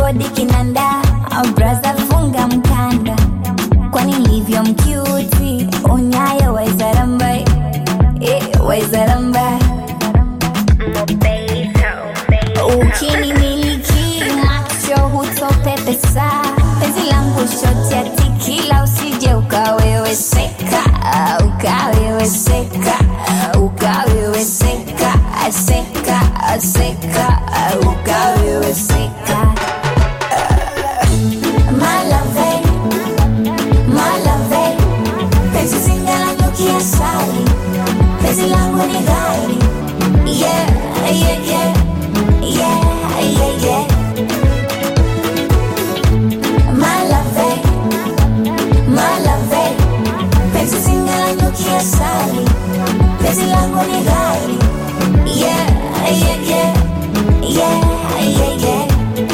bodi kinanda braza funga mkanda kwani livyo mkiuti unyayo waizarambai eh, waizarambai ukinimiliki macho hutopepesa penzi langu shoti ya tikila usije ukaweweseka ukaweweseka ukaweweseka seka seka ukaweweseka malave malave penzi zingalanyukia sali penzi langu ni ghairi yeah, yeah, yeah. Yeah, yeah, yeah. Malave, malave, penzi zingalanyukia sali, penzi langu ni ghairi. Yeah, yeah, yeah. Yeah, yeah, yeah.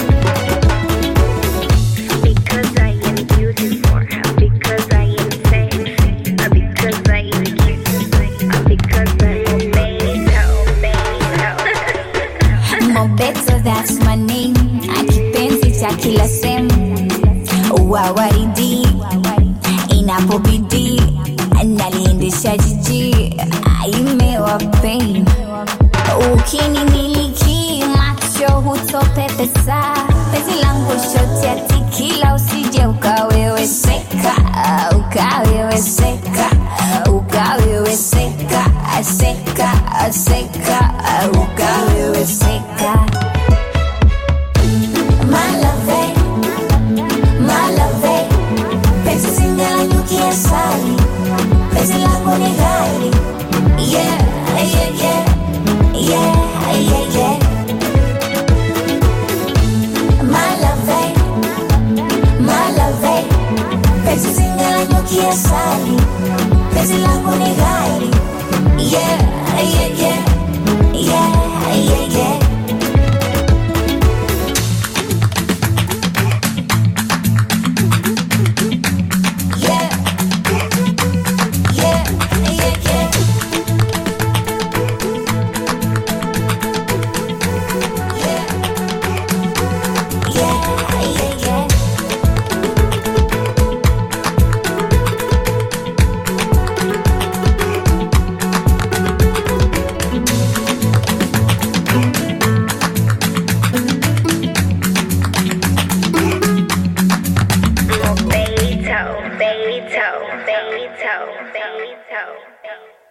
Because I am beautiful, because I am sexy, because I am cute, because I am Beto, Mobeto, that's my name. Akipenzi cha kila sehemu, wawaridi inapobidi, naliendesha jiji, imewa pain. Ukinimiliki macho hutopepesa, penzi langu shoti ya tikila, usije ukaweweseka, ukaweweseka, ukaweweseka, seka, seka, ukaweweseka. Malave, malave, penzi zingalanyukia sali, penzi langu ni ghairi. Yeah, yeah, yeah. Yeah, yeah, yeah. Malave, malave, penzi zingalanyukia sali, penzi langu ni ghairi. Yeah, yeah, yeah. Yeah, yeah, yeah. Yeah, yeah, yeah, yeah. Yeah, yeah, yeah. Beto, Beto, Beto, Beto.